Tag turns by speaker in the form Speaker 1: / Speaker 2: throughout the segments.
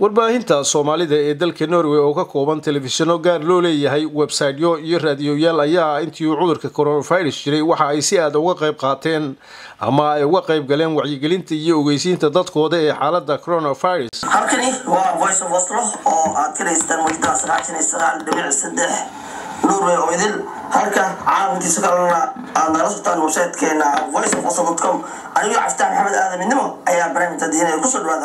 Speaker 1: warbaahinta soomaalida ee dalka norway oo ka kooban telefishinno gaar loo leeyahay websaytyo iyo raadiyoyaal ayaa intii uu cudurka coronavirus jiray waxa ay si aada uga qayb qaateen ama ay uga qayb galeen wacyigelinta iyo ogeysiinta dadkooda ee xaalada coronavirus
Speaker 2: halkani waa voice of oslo oo aad ka dhaystaan mudada sagaashan iyo sagaal dhibic saddex norway oo idil halka caalamkiisa kalena aad nagala socotaan websitekeena voice of oslo com anigoo caftaan maxamed aadan midnimo ayaa barnaamijka diinaya kusoo dhawaada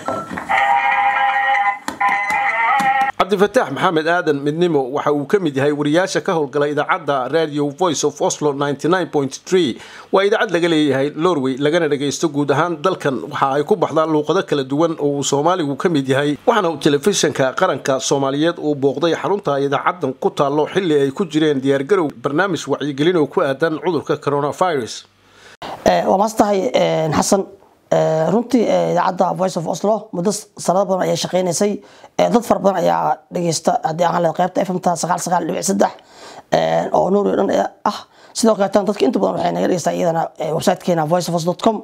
Speaker 1: cabdifataax maxamed aadan midnimo waxa uu ka mid yahay wariyaasha ka howlgala idaacadda radio voice of oslo waa idaacad laga leeyahay norway lagana dhagaysto guud ahaan dalkan waxa ay ku baxdaan luuqado kala duwan oo uu soomaaligu ka mid yahay waxaana uu telefishinka qaranka soomaaliyeed uu booqday xarunta idaacadan ku taallo xili ay ku jireen diyaargarow barnaamij wacyigelin oo ku aadan cudurka coronavirus
Speaker 3: waa maastahay xasan runtii idaacadda voice of oslo muddo sanado badan ayay shaqeynaysay dad fara badan ayaa dhageysta haddii aan leed qaybta fmta sagaal sagaal dhibic saddex oo norway dhan ah sidoo kaleetan dadka inta badan waxay naga dhegeystaa iyadana websitekeena voice of os com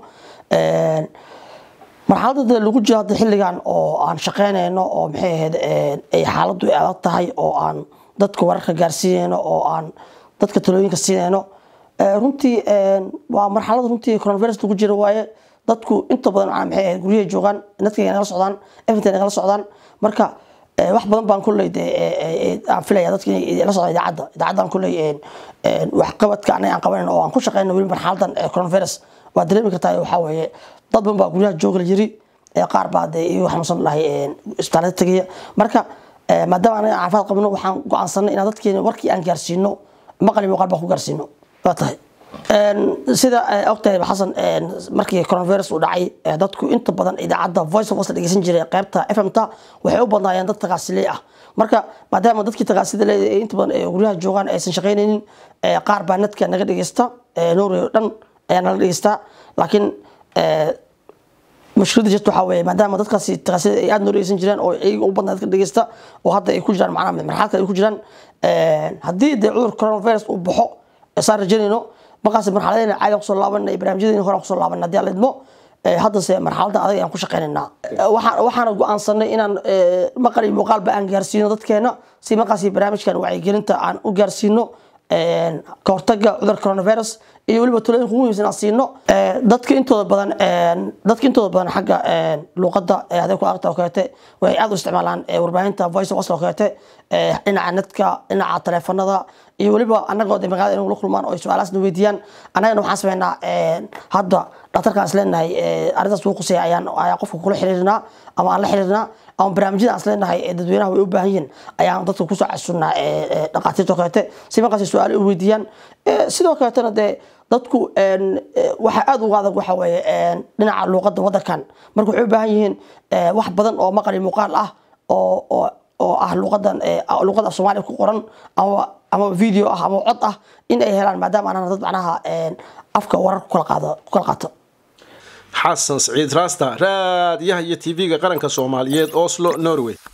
Speaker 3: marxaladda lagu jiro hadda xilligan oo aan shaqeynayno oo maxay ahayd ay xaaladdu adag tahay oo aan dadka wararka gaarsiinayno oo aan dadka talooyinka siinayno runtii waa marxalad runtii coronavirus lagu jiro waaye dadku inta badan maxay ahayd guryahay joogaan dadkay nagala socdaan everything nagala socdaan marka wax badan baan kulley aan filaya dadka inay la socdaan idaacadda idaacaddan kulley waxqabadka anaga aan qabanan oo aan ku shaqeyno weli marxaladan coronavirus waa dareemi kartaa waxaa weeye dad badan baa guryaha jooga la yiri qaar baa dee iyagu xanuunsan lahay isbitaalada tegaya marka maadaama anaga caafimaad qabno waxaan go-aansanay inaan dadkeena warkii aan gaarsiino maqali muuqaal baan ku gaarsiino waa tahay sida ogtahay xasan markii coronavirus uu dhacay dadku inta badan idaacadda voice of us dhegeysan jiray qaybta fmta waxay u badnaayeen dad tagaasiley ah marka maadaama dadkii tagaasida leedahay inta badan guryaha joogaan aysan shaqeynaynin qaar baa nadka naga dhegeysta norway oo dhan ayaa nala dhegeystaa laakiin mushkilada jirta waxaa weeye maadaama dadkaasi tagaasida ay aada noo dhegeysan jireen oo iyaga u badnaa dadka dhegeysta oo hadda ay ku jiraan macnaha marxalad kale ay ku jiraan haddii dee cudur coronavirus uu baxo saan rajaynayno markaas marxaladena caadi kusoo laabanay barnaamijyadeena hore kusoo laabanay haddii aan la idmo haddase marxaladan adag ayaan ku shaqeynaynaa waxaana go-aansanay inaan maqal iyo muuqaalba aan gaarsiino dadkeena si markaas barnaamijkan wacyigelinta aan u gaarsiino ka hortaga cudurka coronavirus iyo weliba talooyinka ugu muhiimsan aan siino dadka intooda badan dadka intooda badan xagga luuqadda haday ku aragta oo kaleete waxay aada u isticmaalaan warbaahinta voice of oslo oo kaleete dhinaca netka dhinaca taleefanada iyo weliba anagoo de magaalada inuu la kulmaan oo ay su-aalaasna weydiiyaan annagana waxaan sameynaa hadda dhaktarkaan is leenahay arrintaas wuu quseeya ayaan ayaa qofka kula xiriirnaa ama aan la xiriirnaa ama barnaamijyada aan is leenahay dadweynaha way u baahan yihiin ayaan dadka kusoo casunnaa dhaqaatiirta oo kaleete si markaas su-aalo u weydiiyaan sidoo kaleetana dee dadku waxa aada uga adag waxa weeye dhinaca luuqadda waddankan marka waxay u baahan yihiin wax badan oo maqali muuqaal ah oo oo oo ah luuqadan luuqada soomaaliya ku qoran ama ama video ah ama cod ah in ay helaan maadaama anana dad macnaha afka warar ku kala qaado ku kala qaato
Speaker 1: xasan siciid raasta raadiyaha iyo tv-ga qaranka soomaaliyeed oslo norway